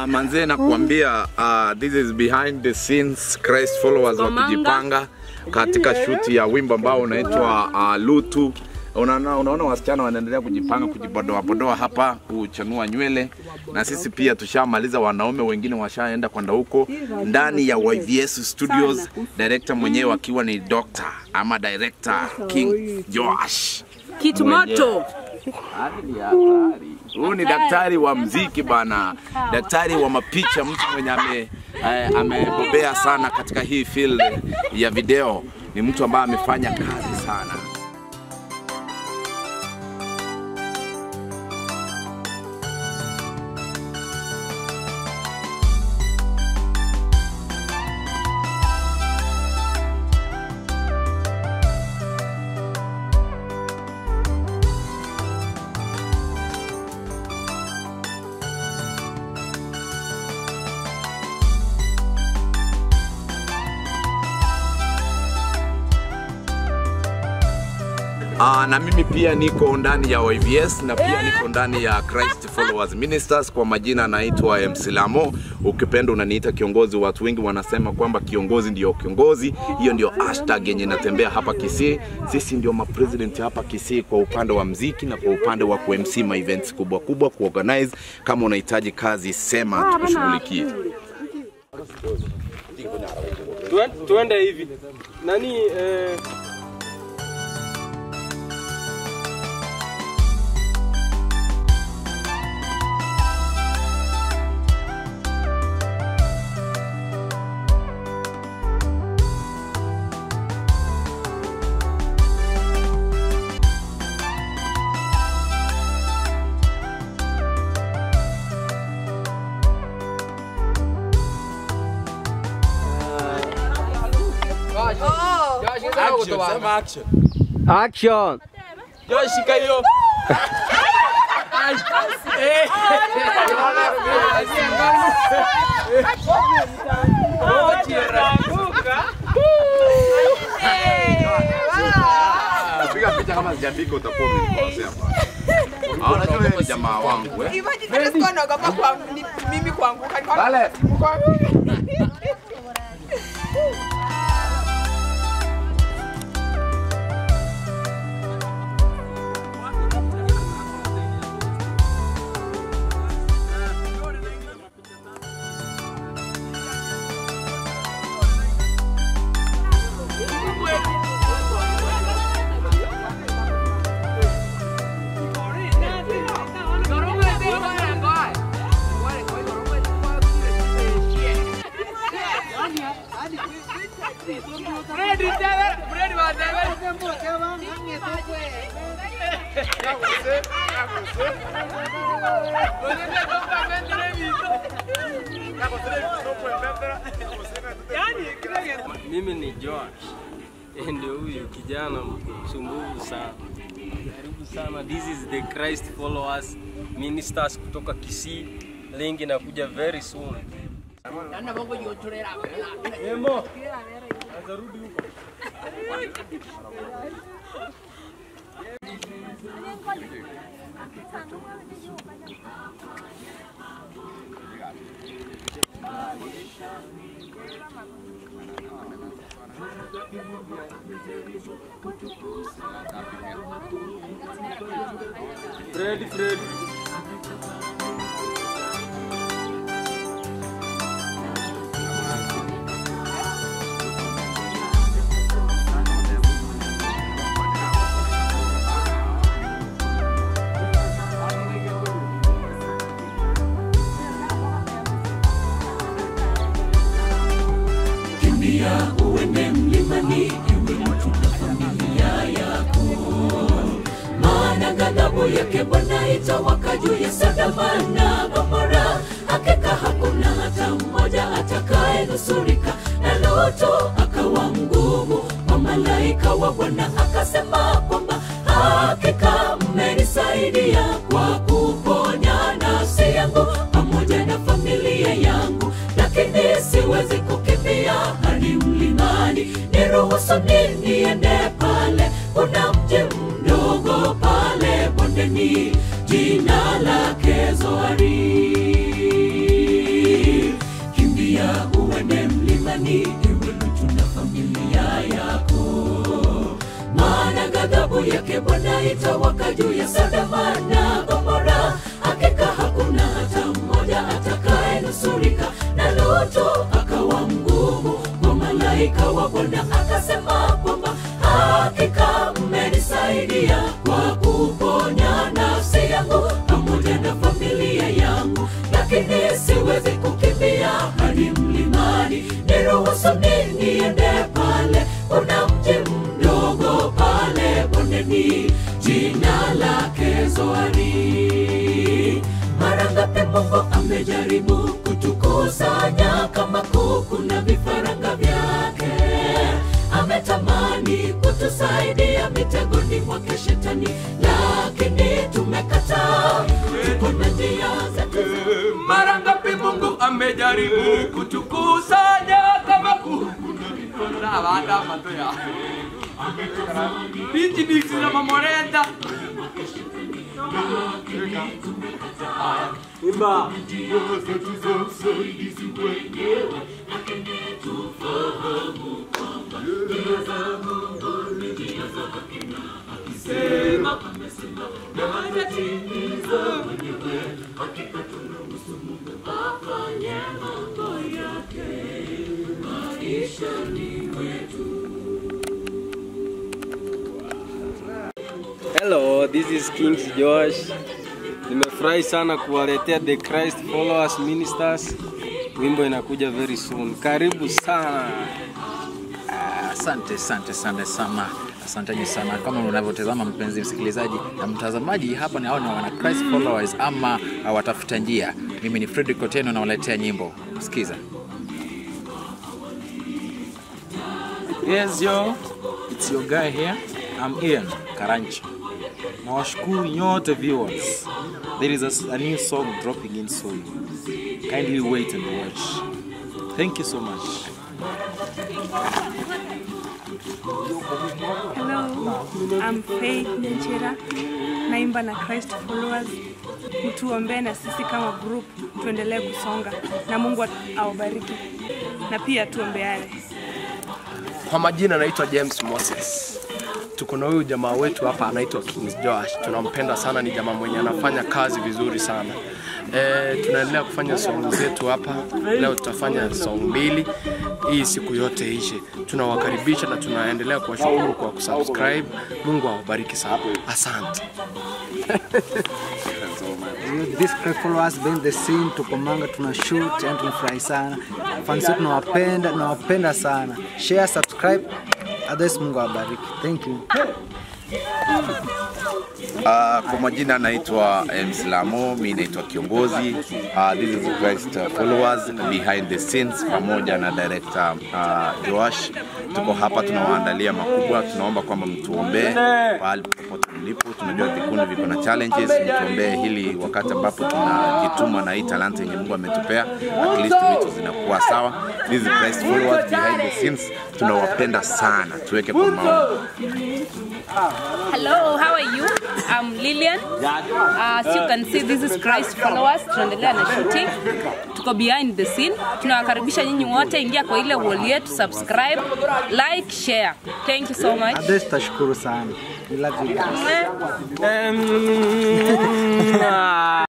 Uh, manzee nakuambia uh, this is behind the scenes Christ followers Komanga. wakijipanga katika shuti ya wimbo ambao unaitwa uh, Lutu. Unaona, unaona wasichana wanaendelea kujipanga kujibodoa bodoa hapa kuchanua nywele, na sisi pia tushamaliza. Wanaume wengine washaenda kwenda huko ndani ya YVS Studios, director mwenyewe akiwa ni Dr. ama director King Joash. Kitu moto. Huyu ni daktari wa mziki bana, daktari wa mapicha, mtu mwenye ame eh, amebobea sana katika hii field ya video. Ni mtu ambaye amefanya kazi sana. Uh, na mimi pia niko ndani ya YVS na pia niko ndani ya Christ Followers Ministers. Kwa majina naitwa MC Lamo, ukipenda unaniita kiongozi. Watu wengi wanasema kwamba kiongozi ndio kiongozi, hiyo ndio hashtag yenye inatembea hapa Kisii. Sisi ndio mapresident hapa Kisii kwa upande wa mziki na kwa upande wa ku-MC ma events kubwa kubwa, kuorganize. Kama unahitaji kazi, sema tukushughulikie. Tuen- tuende hivi nani eh, action, sema action. Action! Joy, shika hiyo. Ai. Eh. Mochi iraanguka. Piga picha kama sijafika utakuwa umenikosea bwana. Ah, Unajua wewe ni jamaa wangu eh? Imagine hata sikuwa naogopa kwa ni- mimi kuanguka. Nilikuwa- Pale. Mimi ni Joash. Eh, Ndio huyu kijana msumbufu sana. Karibu sana. This is the Christ Followers Ministers kutoka Kisii. Link inakuja very soon. Emo. Azarudi huko. Fred, Fred. Kimbia uende mlimani, iwe mtu na familia yako, maana ghadhabu yake Bwana itawaka juu ya Sodoma na Gomora. Hakika hakuna hata mmoja atakayenusurika, na Lutu akawa mgumu kwa malaika wa Bwana, akasema kwamba hakika mmenisaidia kwa kuponya nafsi yangu pamoja na familia yangu, lakini siwezi kukimbia hadi mlimani. Niruhusu ni niende pale, kuna mji mdogo pale bondeni, jina lake Zoari. mlimani iwe Lutu na familia yako maana ghadhabu yake Bwana itawaka juu ya Sodoma na Gomora. Hakika hakuna hata mmoja atakayenusurika, na Lutu akawa mgumu kwa malaika wa Bwana, akasema kwamba hakika mmenisaidia kwa kuponya nafsi yangu pamoja na familia yangu, lakini siwezi kukimbia hadi mlimani. Niruhusuni niende pale, kuna mji mdogo pale bondeni, jina lake Zoari. Mara ngapi Mungu amejaribu kutukusanya kama kuku na vifaranga vyake, ametamani kutusaidia mitegoni mwake Shetani, lakini tumekataa. Tuko na njia zetu Mara ngapi Mungu amejaribu kutukusanya kama kuku na vanda matoya Bichi biksi na mamoreta Imba Hello, this is Kings Josh. Nimefurahi sana kuwaletea The Christ Followers Ministers. Wimbo inakuja very soon. Karibu sana. Ah, Asante, asante, asante sana, asanteni sana. Kama unavyotazama mpenzi msikilizaji na mtazamaji, hapa ni hao ni wana Christ followers ama ah, watafuta njia. Mimi ni Fredrick Oteno nawaletea nyimbo, sikiza. Yes, yo, it's your guy here. I'm Ian Karanchi. Nawashukuru nyote viewers. There is a, s- a new song dropping in soon. Kindly wait and watch. Thank you so much. Hello, I'm Faith Nyenchera, naimba na Christ Followers. Mtuombee na sisi kama group tuendelee kusonga na Mungu at- awabariki na pia tuombeane. Kwa majina naitwa James Moses. Tuko na huyu jamaa wetu hapa anaitwa Kings Josh. Tunampenda sana, ni jamaa mwenye anafanya kazi vizuri sana. E, tunaendelea kufanya song zetu hapa. Leo tutafanya song mbili, hii siku yote ishe. Tunawakaribisha na tunaendelea kuwashukuru kwa kusubscribe. Mungu awabariki sana, asante. this great followers behind the scene tuko manga tuna shoot yani tunafurahi sana fans wetu tunawapenda tunawapenda sana share subscribe others Mungu awabariki thank you Uh, kwa majina naitwa Mslamo, mi naitwa kiongozi. Uh, this is Christ uh, followers behind the scenes pamoja na director uh, Joash. Tuko hapa tunawaandalia makubwa, tunaomba kwamba mtuombee pahali popote mlipo. Tunajua vikundi viko na challenges, mtuombee hili wakati ambapo tunajituma na hii talanta yenye Mungu ametupea, at least vitu zinakuwa sawa. This is Christ followers behind the scenes, tunawapenda sana, tuweke kwa maombi. Hello, how are you? I'm Lillian. Uh, as you can see, this is Christ followers. Tunaendelea na shooting. Tuko behind the scene. Tunawakaribisha nyinyi wote, ingia kwa ile wall yetu, subscribe, like, share. Thank you so much. others tutashukuru sana we love you guys Um,